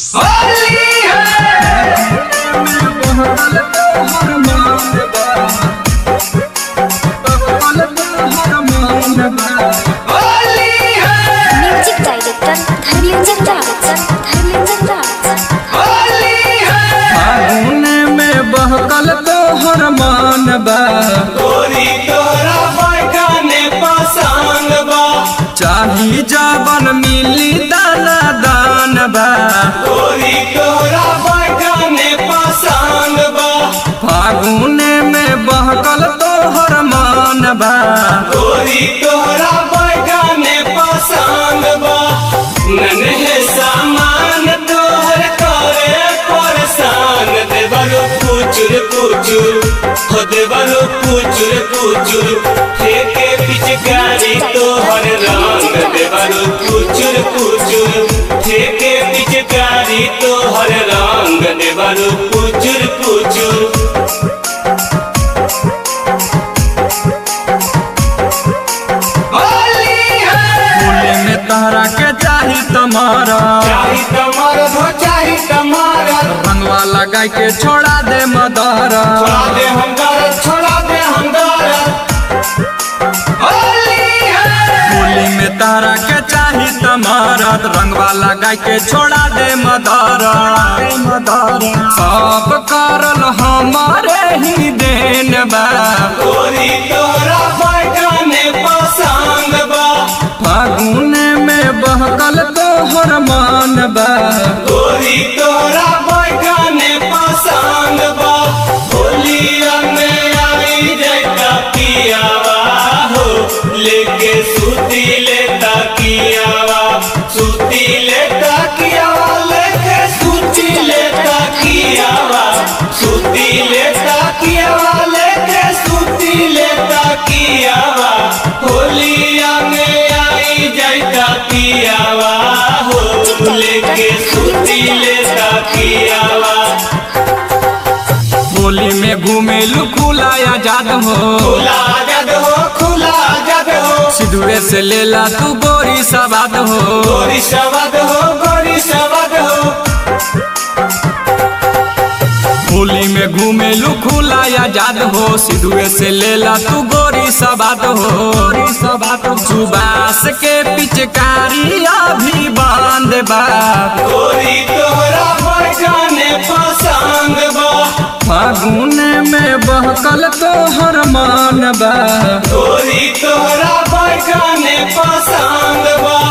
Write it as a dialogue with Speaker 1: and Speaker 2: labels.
Speaker 1: music director Dharmendra Raj Dharmendra Raj
Speaker 2: फागुन में बहकल तोहर मान बा
Speaker 3: गोरी तोरा बैठाने पसंद बा
Speaker 2: चाही जाबन मिली दाना दान बा
Speaker 3: गोरी तोरा बैठाने पसंद बा
Speaker 2: फागुन में बहकल तोहर मान बा
Speaker 3: गोरी तोरा बैठाने पसंद बा नन्हे सामान तोहर करे परेशान देवरो कुचुर कुचुर हो देवरो कुचुर कुचुर फेंके पिचकारी तोहर रंग देवरो कुचुर कुचुर फेंके पिचकारी तोहर रंग देवरो कुचुर कुचुर
Speaker 2: फूल में तहरा के चाही तुम्हारा
Speaker 3: चाही तमार हो चाही तमारा
Speaker 2: रंगवा लगा के छोड़ा दे मदारा
Speaker 3: छोड़ा दे हम दर्द छोड़ा दे हम दर्द
Speaker 2: फूल में तहरा के चाही तुम्हारा रंगवा लगा के छोड़ा दे मदारा सब करल हमारे ही देन बा
Speaker 3: गोरी तोरा बैठाने पसंद बा
Speaker 2: फागुन में बहकल तोहर मान बा
Speaker 3: गोरी तोरा बैठाने पसंद बा होलिया में आई जाता कियावा हो लेके सूती लेता कियावा सूती लेता कियावा लेके सूती लेता कियावा सूती लेता कियावा लेके सूती लेता कियावा होलिया में आई जाता कियावा हो लेके सूती लेता कियावा
Speaker 2: होली में घूमेलू खुला आजाद हो
Speaker 3: खुला जग हो खुला जग हो
Speaker 2: सिधुए से लेला तू गोरी सवाद हो
Speaker 3: गोरी सवाद हो गोरी सवाद हो
Speaker 2: होली में घूमेलू खुला आजाद हो सिधुए से लेला तू गोरी सवाद हो सुबास के पिचकारी अभी बांध बा
Speaker 3: गोरी तोरा बैठाने पसंद बा
Speaker 2: फागुन में बहकल तोहर मान बा
Speaker 3: गोरी तोरा बैठाने पसंद बा